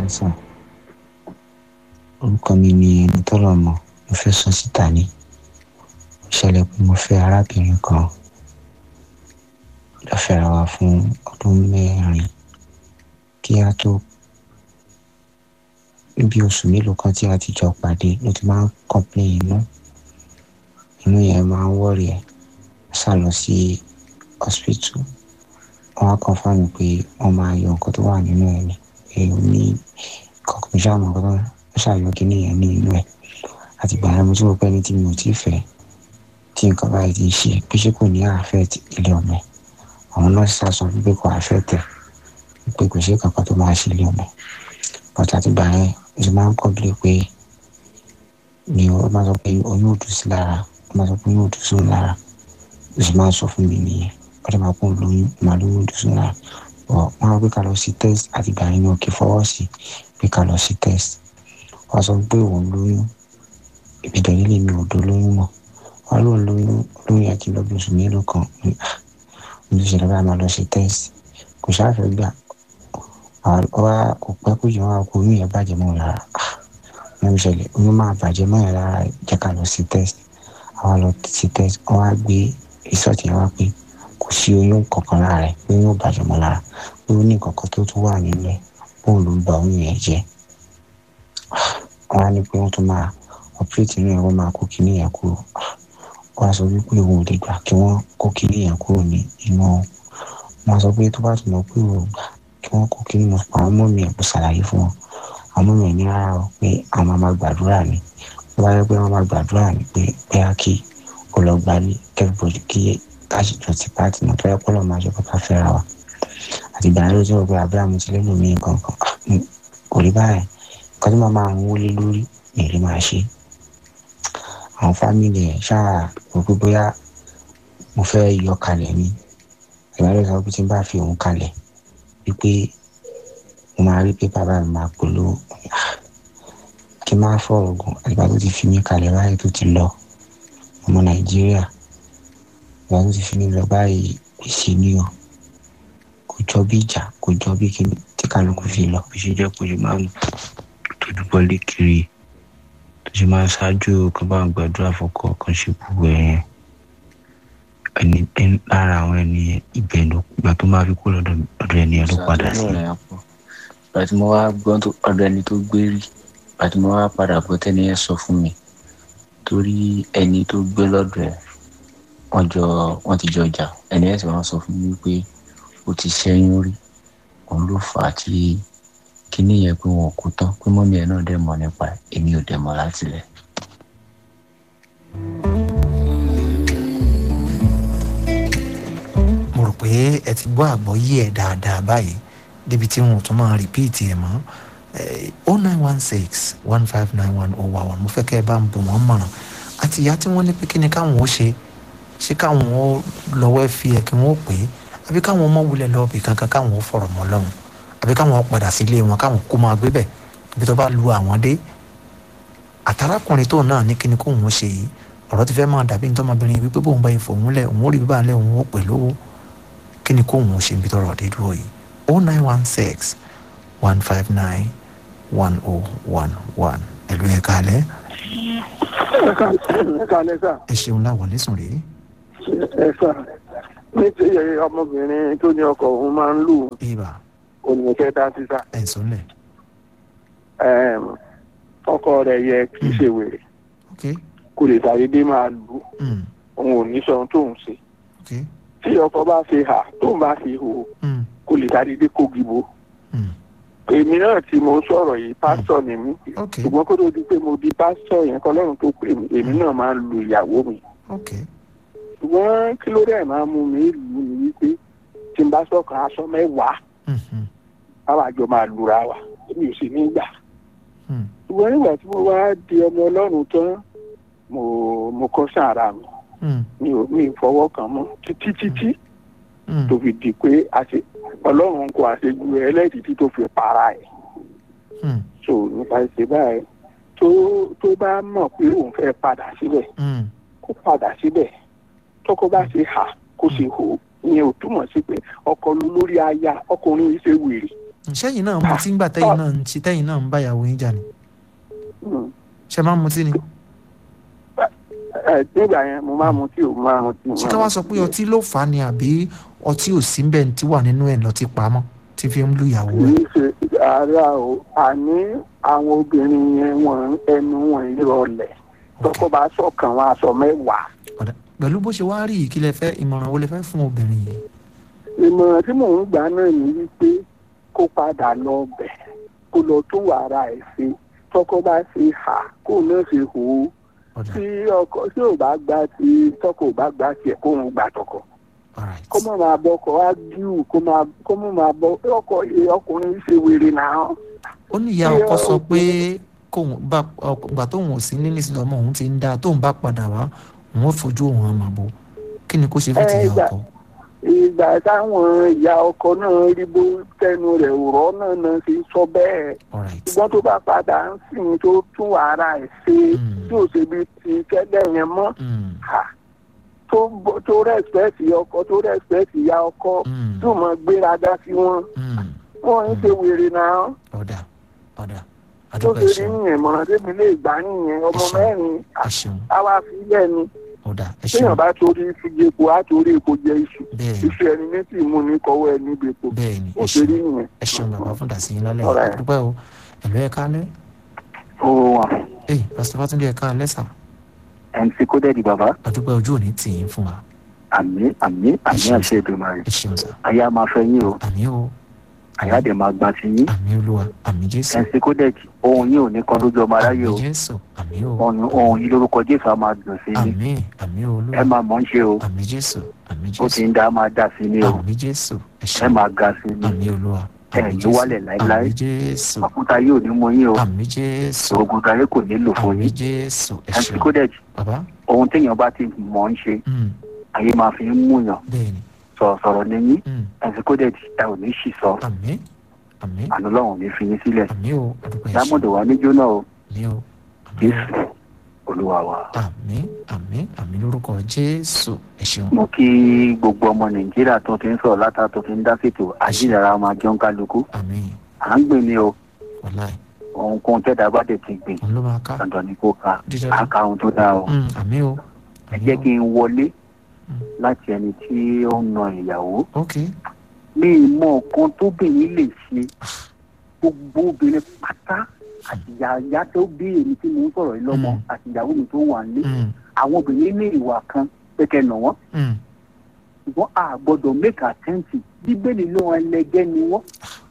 sàn orúkọ mi ni ẹni tọ́lọ̀ mọ̀ mo fẹ́ sọ síta ni ó ṣẹlẹ̀ pé mo fẹ́ arábìnrin kan lọ fẹ́ra wa fún ọdún mẹ́rin kí a tó níbi oṣù mélòó kan tí a ti jọ pàdé ló ti máa ń complain inú inú yẹn máa ń wọ̀rì ẹ̀ sá lọ sí hospital wọ́n á confirm pé wọ́n máa yọ nǹkan tó wà nínú ẹ̀ ni èyí ní kọ̀ọ̀kan ṣáà mọ̀ kọ́tọ́ ó ṣàyọ kíní yẹn ní inú ẹ̀ àti ìgbà yẹn mo ti rò pé ní tí mi ò tí ì fẹ́ tí nǹkan báyìí ti ṣe pé ṣé kò ní affect ilé ọmọ ẹ̀ àwọn nọ́ọ̀sì sá sọ pé kò affect ẹ̀ pé kò sí kankan tó máa ṣe ilé ọmọ ẹ̀ but àti ìgbà yẹn mo ti máa ń complain pé ni ó máa sọ pé oyún ò dùn sí lára ó máa sọ pé oyún ò dùn sí òun lára ó sì máa ń sọ fún mi nìyẹn ó dẹ̀ máa kún lóyún máa lóyún ò dùn sí òun lára ọ̀ wọ́n á gbé ká lọ sí test àti ìgbà yẹn ni òkè fọwọ́ sí pé ká lọ sí test wọ́n sọ pé òun lóyún ìbìdàn nílé mi ò dó lóyún mọ́ wọ́n lóun lóyún lóyún yẹn kí n lọ bí oṣù mélòó kan mo ti ṣẹlẹ̀ báyìí máa lọ sí test kò ṣáàfẹ́ gbà wá kò pẹ́ kó jẹ́ wọn kó oyún yẹn bàjẹ́ mọ́ lára wọ́n ṣẹlẹ̀ oyún máa bàjẹ́ mọ́ yẹn lára jẹ́ ká lọ sí test àwọn lọ sí test wọ́n á gbé result yẹn wá pé kò sí oyún kankan lára ẹ̀ pé oyún bàjẹ́ mọ́ lára pé ó ní kankan tó tún wà nínú ẹ̀ bóun ló ń ba oyún yẹn jẹ́ wọ́n á ní pé wọ́n tún máa operate inú ẹ̀ wọ́n máa kó kinní yẹn kúrò wọ́n á sọ wípé òun ò lè gbà kí wọ́n kó kinní yẹn kúrò ní inú wọn sọ pé tó bá tún lọ pé òun gbà kí wọ́n kó kinní mọ̀ àwọn ọmọ mi ẹ̀ kó ṣàlàyé fún wọn àwọn ọmọ mi ẹ̀ ní rárá o pé àwọn máa gbàdúrà ni tó bá yẹ pé wọ́n máa gbàdúrà ni pé bẹ́ẹ̀ kí ó lọ gbá ní kẹ́fíbọ̀dì kí káṣíjọ ti pàtì náà tó yẹ kó lọ́ọ́ máa jẹ́ kó ká fẹ́ra wa àtìgbà yẹn ló ti rò pé àbúrò àmì ti lẹ́nu mi nǹkan kan kò rí báyìí nǹkan tó máa máa ń wọlé lórí ní ìlú máa ṣe àwọn fámìlì ẹ̀ ṣáà rò pé bóyá mo fẹ́ yọ kalẹ̀ ni ìbálẹ̀ sọ pé tí n bá fi òun kalẹ̀ wípé mo máa rí pé bàbá mi máa polówó kí n máa fọ̀rọ̀ gùn àgbà tó ti fi mí kalẹ̀ báyìí tó ti lọ ọmọ nàìjíríà àgbà tó ti fi mí lọ báyìí gbèsè ni o kò jọ bí ìjà kò jọ bí kí tí kálukú fi lọ bí ṣe jẹ́ kó ṣe máa ń tójú bọ́lé kiri tó ṣe máa ń ṣáájú kan bá ń gbàdúrà fọkọ kan ṣe gbogbo ẹ̀yẹn ẹni lára àwọn ẹni ibẹ̀ ló gbà tó máa fi kó lọ́dọ̀ ọ̀dọ̀ ẹni ẹ̀ ló padà sí. ìgbà tí mo wá gbọ́ ọ̀dọ̀ ẹni tó gbé rí ìgbà tí mo wá padà bọ́ tẹ́ni ẹ̀ sọ fún mi torí ẹni tó gbé lọ́dọ̀ ẹ̀ wọ́n jọ wọ́n ti jọ jà ẹni ẹ̀ sì wọ́n sọ fún mi pé ó ti ṣẹ́yún rí òun ló fà á tí kíní yẹn pé wọn kú tán pé mọ́mí ẹ̀ náà dẹ̀ mọ̀ nípa ẹ̀ èmi ò dẹ̀ mọ̀ láti lẹ̀. mo rò pé ẹ ti gbọ́ àgbọ́yé ẹ̀ dáadáa báyìí débi tí wọn ò tún máa rìpíìtì ẹ̀ mọ́ o nine one six one five nine one oh one mo fẹ́ kẹ́ ẹ bá ń bò wọ́n mọ̀ràn àti ìyá tí wọ́n ní pé kí ni káwọn ó ṣe ṣé káwọn ó lọ́wọ́ fi ẹ̀ kí wọ́n ó pè é àbí káwọn ọmọ wulẹ̀ lọ bì kankan káwọn ó fọ̀rọ̀ mọ́ lọ́hùn àbí káwọn padà sí ilé wọn káwọn kó máa gbé bẹ̀ ibi tó bá lu àwọn dé àtàrákùnrin tóun náà ní kíni kóun ó ṣe yìí ọ̀rọ̀ ti fẹ́ máa dàbí ní tọ́mọbìnrin wípé bóun bá ifò òun lẹ̀ òun ó rí bíbá lẹ̀ òun ó pè lówó kíni kóun ó ṣe ibi tọ́rọ̀ dé dúró yìí o nine one six one five nine one oh one one ẹ̀lú ẹ̀ kalẹ̀. ẹ kalẹ̀ sà. ẹ ṣeun láwọlé sùn rèé. ẹ sà ní ti ọmọbìnrin tó ní ọkọ òun máa ń lù ibà òun fẹ́ dá sí sà. ẹ̀ sọ́lẹ̀ ọkọ rẹ̀ yẹ kí ṣe wèrè ok kò lè ṣàdédé máa lù ú mm, òun ò ní sọ ohun tóun ṣe ok tí ọkọ bá ṣe hà tóun bá ṣe hò mm, kò lè ṣàdédé kó gìbò mm, èmi náà tí mo ń sọ̀rọ̀ yìí pásítọ̀ ni mí ok ṣùgbọ́n kó tó di pé mo di pásítọ̀ yẹn kọ́ lọ́run tó pè mí èmi náà máa ń lu ìyàwó mi ok ṣùgbọ́n kí ló dẹ̀ máa mú mi lù ú ni wípé tí n bá sọ̀kan aṣọ mẹ́wàá mhm, báwa jọ máa lura wa èmi ò sì ní gbà mm, ṣùgbọ́n nígbà tí mo wá di ọmọ ọlọ́run tán mo mo kọ́ sára mi mm, mi ò mi ò fọwọ́ kàn mọ́ títí títí mm, tó fi di pé àṣe ọlọ́run kò àṣejù ẹlẹ́dìí tó fi para ẹ̀ mm, so nípa ìṣe báyìí tó tó bá mọ̀ pé òun fẹ́ padà síbẹ̀ mm, kó padà síbẹ̀ tọkọ bá ṣe hà kó ṣe hò ìyẹn ò túmọ̀ sí pé ọkọ ló lórí aya ọkùnrin yìí ṣe wèrè sẹ́yìn náà mutí ńgbà tẹ́yìn náà ń ṣe tẹ́yìn náà ń bá ìyàwó yín jà ni Mm. ṣe máa ń mutí ni ẹ nígbà yẹn mo máa mu tí o mo máa mu tí mo ṣé máa ká mu wá sọ pé ọtí ló fà á ni àbí ọtí ò sí bẹ́ẹ̀ tí wà nínú ẹ̀ lọ́tí pamọ́ tí fi ń lu ìyàwó kì ẹ̀ í ṣe ara o àní àwọn obìnrin yẹn wọn ẹnu wọn ìrọ̀lẹ́ tọkọ bá sọkàn wọn aṣọ mẹ́wàá ọ̀dà pẹ̀lú bó ṣe wá rí yìí kí lẹ fẹ́ ìmọ̀ràn wo lẹ fẹ́ fún obìnrin yìí ìmọ̀ràn tí mò ń gbà náà ní wípé kó padà lọ bẹ̀ kó lọ tó wàrà ẹ̀ ṣe tọkọ bá ṣe hà kó náà ṣe hò ó ọ̀dà tí ọkọ tí ò bá gbà tí tọkọ ò bá gbà tiẹ̀ kó ń gbà tọkọ alright kó má máa bọ ọkọ á díù kó má kó má máa bọ ọkọ ọkùnrin ṣe wèrè náà ó ní ìyá Ṣé ọkọ sọ o- pé kóun bá ọgbà tóun ò sí nílé sí ọmọ òun ti ń dáa tóun bá padà wá òun ó fojú òun hàn màbo kí ni kó ṣe fún ti Ẹ, ìyá ìgbà- ọkọ ìgbà táwọn ìyá ọkọ náà rí bó tẹnu rẹ̀ rọ́ náà náà ṣe sọ bẹ́ẹ̀ alright ṣùgbọ́n tó bá padà ń sìn tó tún wàrà ẹ̀ ṣe Mm. tí ò ṣe bí ti kẹ́lẹ́ yẹn mọ́ Mm, ha tó bọ- tó rẹ́spẹ̀tì ọkọ tó rẹ́spẹ̀tì ìyá ọkọ mm, tó mọ gbéraga sí wọn mm. wọn ń ṣe wèrè náà ọ̀dà ọ̀dà tó àdúgbò ṣe ẹ rí ṣeun nìyẹn mọ̀ràn tẹ́mi lè gbà nìyẹn ọmọ Ẹ ṣeun. mẹ́rin ẹ ṣeun àwa fi lẹ̀ ni ọ̀dà ẹ téèyàn ṣeun bá torí fi epo á torí epo jẹ iṣu bẹ́ẹ̀ ni iṣu ẹni ní tì mú ní kọ́wọ́ ẹ níbi epo bẹ́ẹ̀ ni ó ẹ ṣe rí ṣeun nìyẹn. ẹ ṣeun bàbá fún dàsí yín lálẹ́ Alright. àdúgbò o ẹ̀lú ẹ̀ kálẹ̀ ó wà ẹ̀ pásítọ̀ fátúndé ẹ̀ kálẹ̀ sà mc kódẹ́ẹ̀dì bàbá àdúgbò ojú òní tì yín fún wa àmì àmì àmì ṣeun. àṣẹ ìdùnmọ̀rẹ́ ẹ ṣeun sà ayé a máa fẹ́ yín o àmì o àyà dẹ̀ máa gba ti yín àmì olúwa àmì jésù mc kódẹ́ẹ̀dì ohun yín ò ní kan lójú ọmọ aráyé o àmì jésù àmì o ohun ohun yín lórúkọ jésù á máa dùn sí yín àmì àmì ẹ olúwa máa mọ̀ ń ṣe o àmì jésù àmì ó ti jésù ń dá a máa dá sí ní o àmì jésù ẹ ẹ ṣeun máa ga sí ní àmì olúwa ẹ àmì ní jésù wálẹ̀ láéláé. àmì jésù àkúta yóò ní mú yín o àmì jésù oògùn tayé kò nílò fún àmì yín jésù ẹ mc ṣeun kódẹ́ẹ̀dì bàbá ohun téèyàn bá ti mọ̀ ń ṣe mm, ayé máa fi ń múyàn bẹ́ẹ̀ ni sọ̀rọ̀sọ̀rọ̀ ní yín mm, mc kódẹ́ẹ̀dì ẹ ò ní ṣì sọ àmì àmì àná lọ́hùn ní fi yín sílẹ̀ àmì o àdúgbò ẹ ṣeun dámọ̀dé wa níjó náà o àmì o àmì o jésù olúwa wa. àmì àmì àmì lórúkọ jésù ẹ ṣeun mo kí gbogbo ọmọ nàìjíríà tó ti ń sọ̀rọ̀ látà tó ti ń dá fètò àjíǹdàrà máa jẹun kálukú àmì à ń gbìn ní o wàláì ohunkóhun tẹ́dá bá dẹ̀ ti gbìn òun ló máa ká dandan ni kó ka dídá á ka ohun tó dáa o. Mm, àmì o ẹ àmì jẹ́ o kí n wọlé Mm. láti ẹni tí ó ń na ìyàwó ok ní ìmọ̀ kan tóbìnrin lè ṣe gbogbo obìnrin pátá àti ìyá tó bí èmi tí mo ń sọ̀rọ̀ yìí lọ́mọ Mm. àti ìyàwó mi tó wà nílé Mm, àwọn obìnrin ní ìwà kan pé kẹ́ nà wọ́n mm, ṣùgbọ́n a gbọ́dọ̀ make attempt bíbélì ló wọn ẹlẹgẹ́ ni wọ́n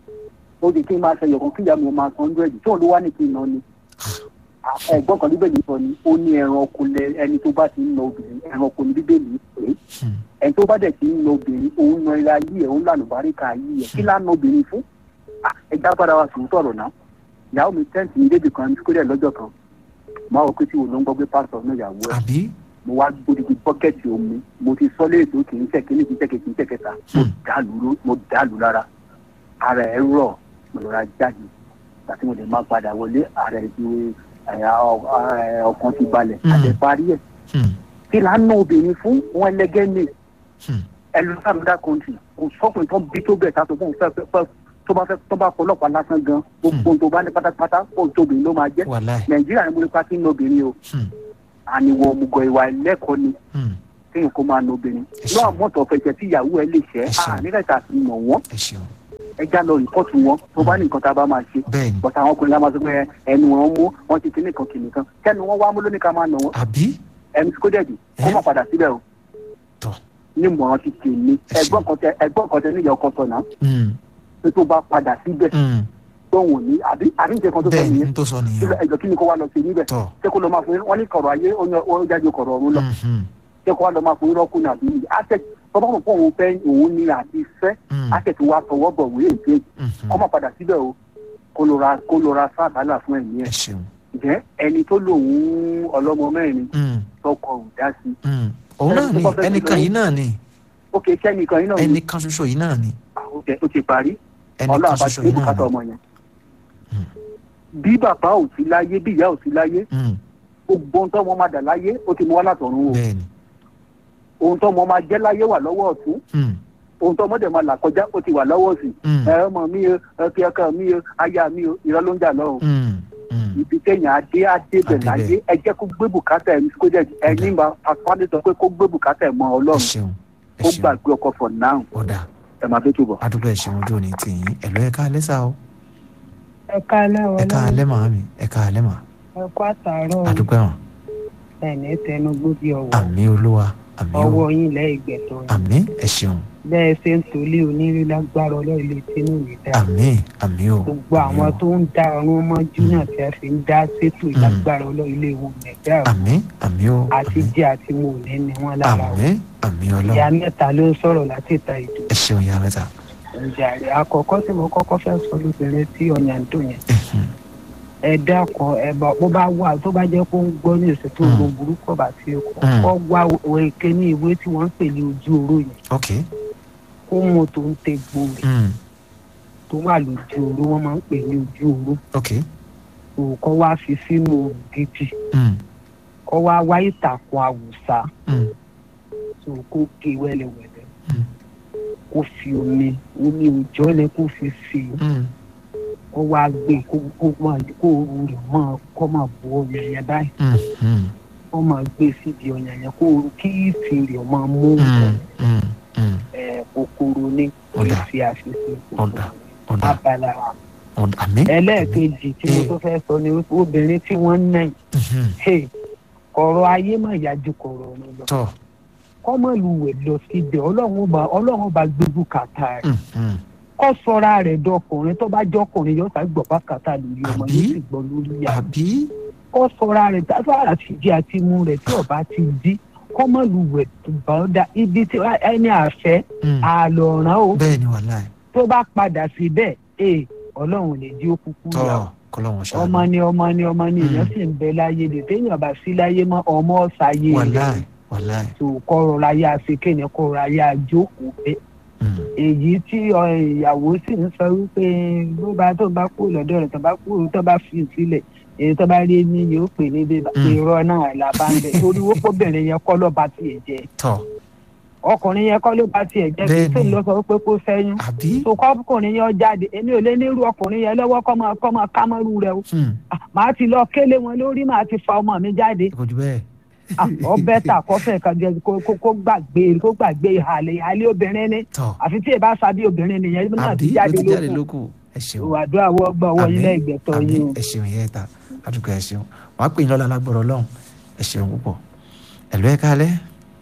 ó di kí n máa ṣe yọ̀kan kí ìyá mi ó máa san hundred tí òun ló wá ní kí n nà ni ẹ̀gbọ́n kan bíbélì sọ ni ó ní ẹranko lẹ ẹni tó bá ti ń na obìnrin ẹranko ni bíbélì pé mm, ẹni tó bá dẹ̀ ti ń na obìnrin òun na ilé ayé ẹ̀ òun lànà báríkà ayé ẹ̀ kí lánà obìnrin fún Ah, ẹ já padà wá sùn sọ̀rọ̀ náà ìyàwó mi tẹ́ǹtì ní débì kan kó dẹ̀ lọ́jọ́ kan máa wọ pé tí òun ló ń gbọ́ pé pásítọ̀ náà ìyàwó ẹ̀ àbí mo wá gbódìgbì bọ́kẹ́tì omi mo ti sọ léèdó kì í ṣe kíní kì í ṣe kì í ṣe kẹta mo Hmm. dàlú ló- mo dàlú lára ara ẹ̀ rọ̀ mo lọ́ra jáde àti mo lè má padà wọlé ara ẹ̀ ti ẹ̀yà ọ- ẹ̀, ọkàn ti balẹ̀ Hmm. àti parí ẹ̀ Mm, kí là ń ná obìnrin fún wọn ẹlẹgẹ́ ní mm, ẹlòmíràn kọ́ńtì kò sọ́kùnrin tó bí tó bẹ̀ tá tó fún fẹ́ fẹ́ tó bá fẹ́ tó bá fọlọ́pàá lásán gan gbogbo tó bá ní pátápátá kó tóbi ló máa jẹ́ wàláì nàìjíríà ni mo lè pa kí n ná obìnrin o Mm, àníwọ̀ òmùgọ̀ ìwà ẹlẹ́kọ̀ọ́ ni mm, kéèyàn kó máa na obìnrin Ẹ ṣeun. náà mọ́tò fẹsẹ̀ tí ìyàwó ẹ lè ṣẹ́ Ẹ ṣeun. àníkàtà fi mọ̀ wọ́n ẹ ṣeun ẹja lọ rìpọ́ọ̀tù wọn tó bá ní nǹkan tá a bá máa ṣe bẹ́ẹ̀ ni bọ́tà àwọn ọkùnrin la máa sọ pé ẹnu wọn mú wọn ti kíní kan kìnì kan kẹ́nu wọn wá mú lóní ká máa nà wọ́n àbí ẹnu kó dẹ̀dì kó Ẹ? má padà síbẹ̀ o tọ̀ ní mọ̀ràn ti tè mí Ẹ ṣeun. ẹgbọ́n kan tẹ ẹgbọ́n kan tẹ níyà ọkọ sọ̀nà Mm, pé tó bá padà síbẹ̀ mm, tóun ò ní àbí àbí nǹkan kan tó sọ bẹ́ẹ̀ ni nìyẹn n tó sọ nìyẹn síbẹ̀ ẹjọ́ kí ni kó wá lọ sí níbẹ̀ tọ̀ ṣé kó lọ máa fún wọn ní kọ̀rọ̀ ayé ó ní- ó jáde kọ̀rọ̀ ọ̀run lọ mhm, ṣé kó wá lọ máa fún irọ́ kùnà àbí àṣẹ tọ́ba mọ̀ pé òun fẹ́ òun ní àti fẹ́ mm, àṣẹ tí wàá tọwọ́ bọ̀ wí èké mhm. kọ́ máa padà síbẹ̀ o kó lọ ra kó lọ ra sáàtàlà fún ẹ̀mí ẹ ẹ̀ ṣeun jẹ́ ẹni tó lòun ọlọ́mọ mẹ́rin Mm, tọkọ ò dá sí mm. òun náà Ẹni ni tó bá fẹ́ ẹnìkan kí yìí náà ni ó ké kẹ́nìkan yín náà ní ẹnìkan ṣoṣo yìí náà ni àwọn ó ti parí ẹnìkan ọlọ́run bá ṣoṣo ti yìí ní náà bùkátà ni ọmọ yẹn bí bàbá ò sí láyé bí ìyá ò sí láyé Mm, gbogbo ohun tó wọn máa dà láyé ó ti mú wá látọ̀run o bẹ́ẹ̀ ni ohun tó wọn máa jẹ́ láyé wà lọ́wọ́ ọ̀tún Mm, ohun tó ọmọdé máa là kọjá ó ti wà lọ́wọ́ sí Mm. ẹ ọmọ mi o ẹ fi ọkọ mi o aya mi o irọ́ ló ń jà lọ́wọ́ Mm. Mm. ibi téèyàn adé adébẹ̀ Adébẹ̀. láyé ẹ jẹ́ kó gbé bùkátà ẹ̀ kó jẹ́ ẹni máa afáàdé sọ pé kó gbé bùkátà ẹ̀ mọ́ ẹ ọlọ́run ṣeun ẹ ó ṣeun gbàgbé ọkọ̀ for now ọ̀dà ẹ máa fi túbọ̀. adúgbò ẹ ṣeun ojú òní tì yín ẹ̀lọ́ ẹ̀ka alẹ́ sá o ẹ káalẹ́ ẹ̀ka ọlọ́run alẹ́ màámi ẹ̀ka alẹ́ mà ẹ kó àtàárọ̀ adúgbò ẹ̀wọ̀n ẹ̀ní tẹnugbó bí ọwọ́ àmì olúwa àmì o ọwọ́ yín lẹ́ẹ̀gbẹ̀tọ̀ yín àmì ẹ ṣeun bẹ́ẹ̀ ṣe ń tolé onírú lágbára ọlọ́run ilé tínú mi dá àmì àmì o gbogbo àmì àwọn o. tó ń dá ọrùn mọ́jú náà tí a fi ń dá sétò lágbára ọlọ́run ilé wọn mẹ̀dá àmì àmì o àti jẹ́ àti mo ní ni wọ́n lára o àmì àmì ìyá ọlọ́run mẹ́ta ló ń sọ̀rọ̀ láti ìta ìdò ẹ ṣeun ìyá mẹ́ta ìjàre àkọ́kọ́ tí mo kọ́kọ́ fẹ́ sọ lóbìnrin tí ọ̀yà ń dùn yẹn ẹ dákun ẹ bá bó bá wà tó bá jẹ́ kó ń gbọ́ ní ìsètò Mm. ògùn burúkú ọba tí ó kọ́ Mm. kọ́ wá òkè ní ìwé tí wọ́n ń pè ní ojú oró yẹn ok kó mú tó ń tẹ gbòòrè mm. tó wà lójú oró wọ́n máa ń pè ní ojú oró ok tó kọ́ wá fi sínú òrùn gidi mm. kọ́ wá wá ìtàkùn àwùsá Mm. tó kó gé wẹ́lẹ́wẹ́lẹ́ Mm. kó fi omi omi òjò ni kó fi sí i Mm. kó wá gbé kó kó máa kó oru rẹ̀ máa kó máa bu ọyàn yẹn báyìí Mm. Mm. kó máa gbé síbi ọyàn yẹn kó oru kí ìfì rẹ̀ máa mú Mm. Mm. Mm. ẹ̀ kòkòrò ní Ọ̀dà. ìfì àṣìṣe Ọ̀dà. ọ̀dà abala ọ̀dà àmì ẹlẹ́ẹ̀kejì tí mo Eh. tó fẹ́ sọ ni wípé obìnrin tí wọ́n ń nà yìí Mhm. hey, kọ̀rọ̀ ayé mà yájú kọ̀rọ̀ ọ̀run lọ tọ́ kọ́mọ̀lùwẹ̀ lọ síbẹ̀ ọlọ́run bá ọlọ́run bá gbégbó kàtà rẹ̀ Mhm. kọ́ sọ́ra rẹ̀ dọkùnrin tó bá jọkùnrin yóò sá gbọ̀ bá kàtà lórí ọmọ Àbí? yóò sì gbọ́ lórí ìyá àbí kọ́ sọ́ra rẹ̀ dáfàrà sí jí àti mú rẹ̀ tí ọba ti dí kọ́mọ̀lùwẹ̀ bá ọ da ibi tí ẹni àfẹ́ Mm. àlọ́ràn o bẹ́ẹ̀ ni wàhálà ẹ̀ tó bá padà síbẹ̀ ee ọlọ́run lè jí ó kúkú tọ́ yà ó kọ́lọ́wọ́n ṣáà ọmọ ni ọmọ ni ọmọ ni èèyàn Mm. sì ń bẹ láyé lè téèyàn bá sí láyé mọ́ ọmọ ọ̀sáyé wàhálà rẹ̀ ẹ̀ wàhálà ẹ̀ tó kọ́rọ̀ láyé àfikẹ́ni kọ́rọ̀ láyé àjókòó bẹ́ẹ̀ Mm. èyí tí ọ, ìyàwó sì ń sọ wípé bó bá tó bá kú lọ́dọ̀ rẹ̀ tó bá kú tó bá fi sílẹ̀ èyí tó bá rí ní yóò pè ní bébà Mm. irọ́ náà là bá ń bẹ̀ torí wọ́n pọ́bìnrin yẹn kọ́ ló bá tiẹ̀ jẹ́ tọ́ ọkùnrin yẹn kọ́ ló bá tiẹ̀ jẹ́ kí Bẹ́ẹ̀ni. tó lọ sọ pé kó sẹ́yìn àbí tó kọ́kùnrin yẹn jáde èmi ò lé nírú ọkùnrin yẹn lọ́wọ́ kọ́ máa kọ́ máa ká mọ́rú rẹ o Hmm. Ah, màá ti lọ kélé wọn lórí màá ti fa ọmọ mi jáde kò jù bẹ́ẹ̀ Ah, ọbẹ̀ tà kọ́fẹ̀ kan jẹ kó kó- kó gbàgbé kó gbàgbé ìhàlẹ̀ ìhàlẹ̀ obìnrin ni tọ́ àfi tí èbá sábì obìnrin nìyẹn náà àbí ti ló jáde ti jáde lókun lókù ẹ ṣeun ìwàdúrà wọ gbọ ọwọ́ Àmín, ilé ìgbẹ̀tọ̀ àmín, yín o. ẹ ṣeun yẹn ta àdúgbò ẹ ṣeun wàá pè yín lọ́la lágbọ̀rọ̀ ọlọ́run ẹ ṣeun púpọ̀ ẹ̀lú ẹ̀ káalẹ́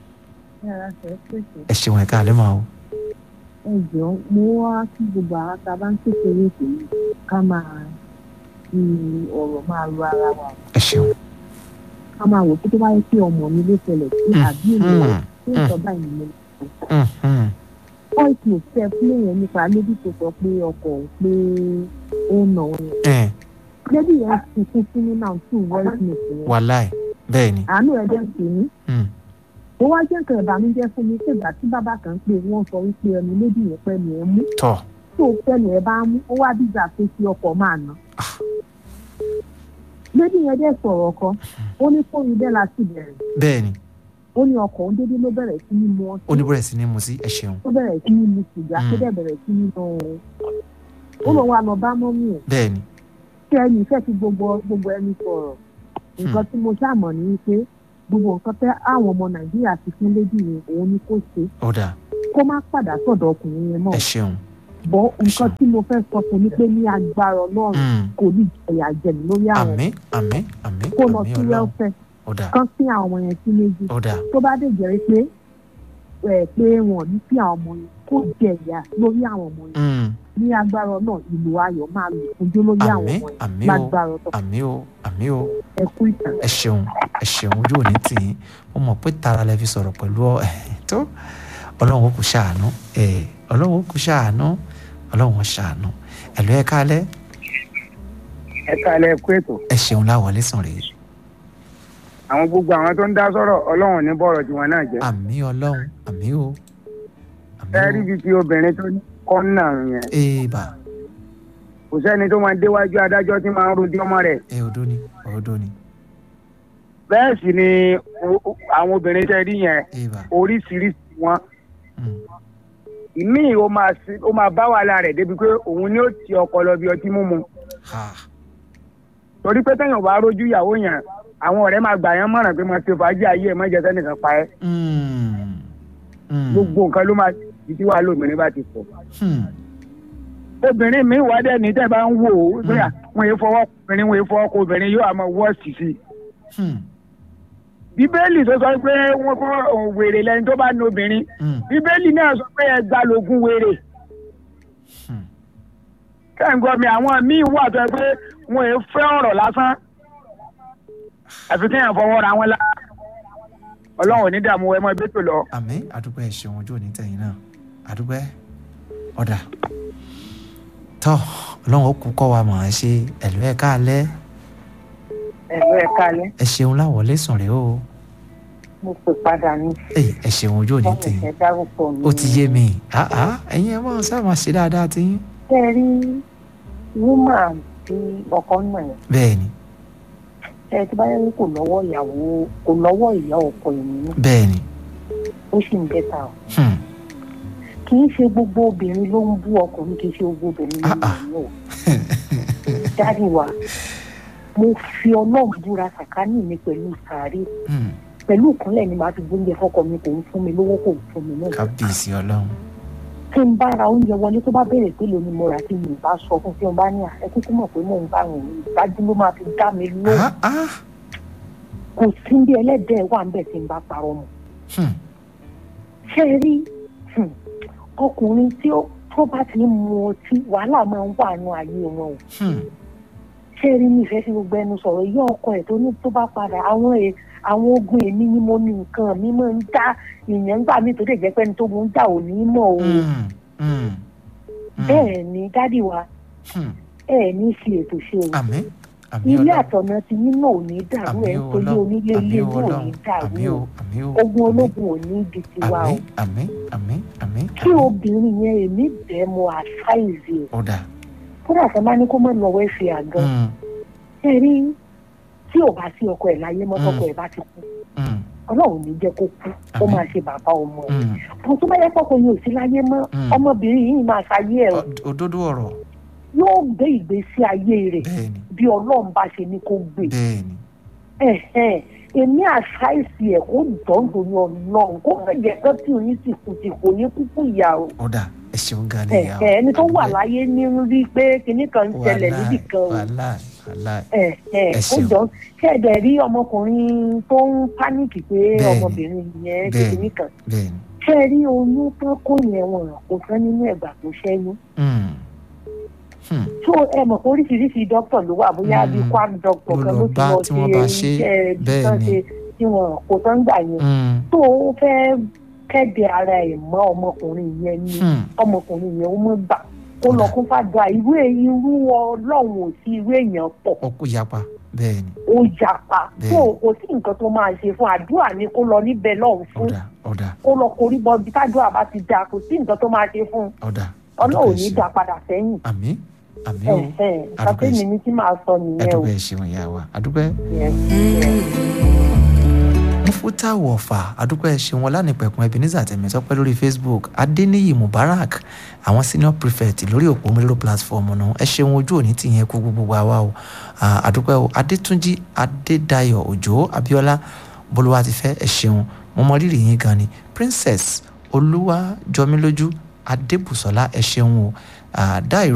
ẹ ṣeun ẹ̀ káalẹ́ máa o ẹ jọ mo wá kí gbogbo àwọn tá a bá ń kékeré ìpèlè ká máa fi ọ̀rọ̀ máa ro ara wa ẹ ṣeun ká máa wò pé tó bá yẹ kí ọmọ mi ló ṣẹlẹ̀ sí àbí èmi Hmm. tó ń sọ báyìí ni mo Hmm. Hmm. voice note tẹ fún èèyàn nípa lady tó sọ pé ọkọ òun pé ó nà òun ẹ lady yẹn sunkún fún mi náà tún voice note yẹn wàláì bẹ́ẹ̀ ni àánú ẹ̀ dẹ́ sí mi Hmm. ó wá jẹ́ nǹkan ìbànújẹ́ fún mi pé ìgbà tí bàbá kan pé wọ́n sọ wípé ẹnu lady yẹn pẹ́ ni ẹ mú tọ́ tó fẹ́nu ẹ̀ bá mú ó wá dìgbà pé kí ọkọ̀ máa nà. lady yẹn dẹ́ sọ̀rọ̀ kan ó ní fóònù bẹ́ẹ̀ láti bẹ̀rẹ̀ bẹ́ẹ̀ ni ó ní ọkọ̀ òun dédé ló bẹ̀rẹ̀ sí ní mu ọtí ó ní bẹ̀rẹ̀ sí ní mu sí ẹ ṣeun ó bẹ̀rẹ̀ sí ní mu sìgá tó Mm. dẹ̀ bẹ̀rẹ̀ sí ní nà òun ó lọ wá lọ bá mọ́mí ẹ̀ bẹ́ẹ̀ ni tí ẹni ìfẹ́ ti gbogbo gbogbo ẹni sọ̀rọ̀ nǹkan tí mo ṣàmọ̀ ní wípé gbogbo nǹkan tẹ́ àwọn ọmọ nàìjíríà ti fún lady yẹn òun ni kó ṣe ó dà kó má padà sọ̀dọ̀ ọkùnrin yẹn mọ́ ẹ ṣeun bọ́ nǹkan tí mo fẹ́ sọ fún ni pé ní agbára ọlọ́run Hmm. kò ní ìjẹyà jẹ̀mí lórí àwọn àmín àmín àmín kó lọ àmín sí ọlọ́run wẹ́lfẹ̀ ó dà kán sí àwọn ọmọ yẹn sí méjì ó dà tó bá dé jẹ́ pé ẹ̀ pé wọn ò ní sí àwọn ọmọ yẹn kó jẹ̀yà lórí àwọn ọmọ yẹn Hmm. ní agbára náà ìlú ayọ̀ máa lò fúnjú lórí àwọn àmín ọmọ yẹn àmín o lágbára ọ̀tọ̀ àmín o àmín o ẹ̀kú ìtàn. ẹ ṣeun ẹ ṣeun ojú òní tì í mo mọ̀ pé tara lẹ fi sọ̀rọ̀ pẹ̀lú ọ tó ọlọ́run ó kú ṣàánú ẹ ọlọ́run ó kú ṣàánú ọlọ́run ó ṣàánú ẹ̀lú ẹ káalẹ́ ẹ káalẹ́ kú ètò ẹ ṣeun láwọlé sàn rèé àwọn gbogbo àwọn tó ń dá sọ̀rọ̀ ọlọ́run ní bọ̀rọ̀ tiwọn náà jẹ́ àmì ọlọ́run àmì o àmì ẹ o rí ibi tí obìnrin tó ní kọ́nà yẹn èèbà kò sẹ́ni tó máa déwájú adájọ́ tí máa ń rojọ́ ọmọ rẹ̀ ẹ odó ni odó ni bẹ́ẹ̀ sì ni o- o- àwọn obìnrin tẹ́ rí yẹn èèbà oríṣiríṣi wọn Mm. ìmíì ó máa sí- ó máa bá wàhálà rẹ̀ débi pé òun ni ó ti ọkọ lọ bí ọtí mímu ha torí pé téèyàn bá rójú ìyàwó yẹn àwọn ọ̀rẹ́ máa gbà yẹn mọ̀ràn pé máa ṣe fàájì ayé ẹ̀ má jẹ́ sẹ́nìkan pa ẹ́ mm, mm, gbogbo nǹkan ló máa di tí wàá lóbìnrin bá ti pọ̀ hmm, obìnrin mi wà dẹ́ ní tẹ́ bá ń wò ó pé à, wọn yé fọwọ́ obìnrin wọn yé fọwọ́ kó obìnrin yóò àmọ́ wọ́ọ̀sì sí i hmm, bíbélì tó sọ pé wọn kọ́ wèrè lẹ́ni tó bá ní obìnrin hmm, bíbélì náà sọ pé ẹgbàá lógún wèrè hmm. kẹ́ńgọ́ mi àwọn míì wà tó yẹ pé wọn yé fẹ́ ọ̀rọ̀ lásán àfi kéèyàn fọwọ́ ra wọn lá ọlọ́run ò ní dààmú ẹ mọ́ ẹgbẹ́ tó lọ. àmì àdúgbò ẹ̀ ṣeun ojú òní tẹ̀yìn náà àdúgbò ẹ̀ ọ̀dà tọ́ ọlọ́run ó kú kọ́ wa mọ̀ ẹ́ ṣe ẹ̀lú ẹ̀ káalẹ́ ẹ̀rọ ẹ̀ kalẹ̀ ẹ ṣeun láwọlé sùn rèé o mo pè padà ní Èyí, ẹ ṣeun ojú òní wọ́n tẹ̀yìn fẹ́ dárúkọ mi. ó ti yé mi àá ẹ̀yin ẹ̀ máa sábà ṣe dáadáa tí yín ṣe rí wúmà tí ọkọ náà yẹn bẹ́ẹ̀ ni ṣe tí báyọ̀ ní kò lọ́wọ́ ìyàwó kò lọ́wọ́ ìyá ọkọ ìnínú bẹ́ẹ̀ ni ó sì ń bẹ́ta o hmm, kì í ṣe gbogbo obìnrin ló ń bú ọkùnrin kì í ṣe gbogbo obìnrin ló ń Ah, ah. bú o dáàdi wa mo fi ọlọ́run búra sàkání mi pẹ̀lú sàárè hmm, pẹ̀lú ìkúnlẹ̀ ni màá fi gbóúnjẹ fọ́kọ mi kò ń fún mi lówó kò ń fún mi náà kábíyèsí ọlọ́run tí n bá ra oúnjẹ wọlé tó bá béèrè pé lóni mo rà tí mi ì bá sọ fún tí wọn bá ní à ẹ kúkú mọ̀ pé mò ń bá rìn ìdájú ló máa fi dá mi lóhùn Ah, ah, kò sí bí ẹlẹ́dẹ̀ẹ́ wà ń bẹ̀ tí n bá parọ́ mọ́ hmm, ṣé ẹ rí hmm, ọkùnrin tí ó tó bá ti ń mu ọtí wàhálà máa ń wà nù ayé wọn o hmm, ṣé ẹ rí mi ìfẹ́ sí gbogbo ẹnu sọ̀rọ̀ yí ọkọ ẹ̀ tó ní tó bá padà àwọn ẹ̀ àwọn ogun èmi ni mo ní nǹkan mi máa ń dá ìyẹn gbà mí tó dé jẹ́ pé ẹni tó mú ń jà ò ní mọ̀ o hmm, hmm, hmm, bẹ́ẹ̀ ni dádì wa hmm. ẹ̀ ní fi ètò ṣe o àmín àmín ilé ọlọ́run àtọ̀nà ti yín náà ò ní dàrú àmín ẹ̀ o nítorí ọlọ́run onílé ilé àmín o inú ò ní ọlọ́run dàrú àmín o o àmín o ogun àmín. ológun ò ní di tiwa o àmín àmín àmín àmín kí àmín. obìnrin yẹn èmi bẹ́ẹ̀ mo àṣàìsì ẹ̀ ọ̀dà kódà sọ ma ní kó má lọ wẹ́ẹ̀fì àgàn mm, ṣe rí tí ò bá sí ọkọ ẹ̀ láyé mọ́ Mm. tọkọ ẹ̀ bá ti kú mm, ọlọ́run ní jẹ́ kó kú ó Àmín. máa ṣe bàbá ọmọ ẹ̀ mm. àwọn tó bá yẹ kọ́kọ́ yóò sí láyé mọ́ Mm. ọmọbìnrin yìí máa ṣayé ẹ̀ o. Ọ- òdodo ọ̀rọ̀ yóò gbé ìgbésí ayé rẹ̀ bẹ́ẹ̀ ni bí ọlọ́run bá ṣe ní kó gbé bẹ́ẹ̀ ni ẹ̀hẹ́n, èmi àṣàìsì ẹ̀ kó dọ́ndọ̀ ní ọlọ́run kó fẹ́ jẹ́ pé tí oyin sì kù sí kò ní kúkú ìyá o ọ̀dà ẹ ṣeun gan ni ìyá o. ẹ̀hẹ́n, ẹni tó wà Àdúgbò- láyé ní rí pé kinní kan ń ṣẹlẹ̀ wàláì, níbì kan o wàláì wàláì ẹ̀hẹ́n, Ẹ ó ṣeun. jọ ṣẹ̀dẹ̀ rí ọmọkùnrin tó ń pánìkì pé Bẹ́ẹ̀ni, ọmọbìnrin yẹn ṣe bẹ́ẹ̀ni. kinní kan bẹ́ẹ̀ ni ṣe rí oyún tán kó yẹn wọn kò fẹ́ nínú ẹ̀gbà tó ṣẹ́yún mm, hmm, tó ẹ mọ̀ pé oríṣiríṣi dókítà ló wà bóyá bíi Mm. quack doctor Ló kan lọ ló ti bá lọ tí wọ́n bá ṣe, iṣẹ́ ibi bẹ́ẹ̀ tán ni. ṣe tí wọn kò tán gbà yẹn mm, tó o fẹ́ kẹ́dẹ̀ ara ẹ̀ mọ́ ọmọkùnrin yẹn ni hmm, ọmọkùnrin yẹn ó mọ̀ gbà kó lọ kó fàdúrà irú èyí irú ọlọ́run ò sí irú èèyàn pọ̀ ọkọ yapa bẹ́ẹ̀ ni ó jàpá Bẹ́ẹ̀. tó kò sí nǹkan tó máa ṣe fún àdúrà ni kó lọ níbẹ̀ lọ́hùn fún ọ̀dà ọ̀dà kó lọ korí bọ bí tádùá bá ti dáa kò sí nǹkan tó máa ṣe fún ọ̀dà ọlọ́run ò àdúgbò ní ẹ dá ṣeun. padà sẹ́yìn àmín àmín o ẹ̀hẹ́n Àdúgbò ẹ kàtẹ́mi ṣeun. ní tí màá sọ nìyẹn o. àdúgbò ẹ ṣeun ìyá wa àdúgbò ẹ. Yes, yes. mufuta wọ̀fà adúpẹ́ ṣeun ọlánìpẹ̀kun ebenezer tẹ̀mẹ́tọ́pẹ́ lórí facebook adeniyi mubarak àwọn senior prefect lórí òpó mélòó platform náà ẹ ṣeun ojú òní tìyẹn kú gbogbo wa wa o Ah, adúpẹ́ o adétúnjì adédayọ̀ òjò abíọ́lá bolúwa ti fẹ́ ẹ ṣeun mo mọ rírì yín gan ni princess olúwa jọmílójú adébùsọ̀lá ẹ ṣeun o Ah, dáìró